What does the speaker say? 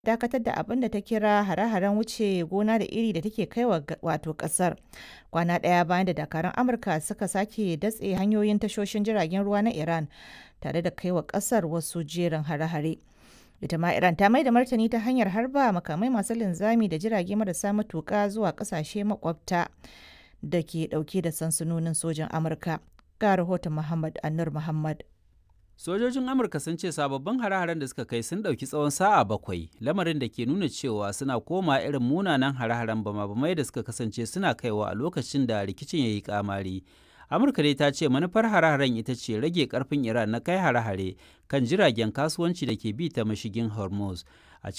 dakatar da abin da ta kira hare-haren wuce gona da iri da take kai wa wato kasar kwana ɗaya bayan da dakarun amurka suka sake datse hanyoyin tashoshin jiragen ruwa na iran tare da kai wa kasar wasu jerin hare-hare ita ma iran ta mai da martani ta hanyar harba makamai masu linzami da jirage marasa matuƙa zuwa ƙasashe makwabta da ke ɗauke da sansanonin sojin amurka ga rahoton muhammad annur muhammad Sojojin Amurka sun ce sababbin hare-haren da suka kai sun ɗauki tsawon sa'a bakwai, lamarin da ke nuna cewa suna koma irin munanan hare-haren bama-bamai da suka kasance suna kaiwa a lokacin da rikicin ya yi kamari. Amurka dai ta ce manufar hare-haren ita ce rage karfin Iran na kai hare-hare kan jiragen kasuwanci da ke bi ta mashigin Hormuz.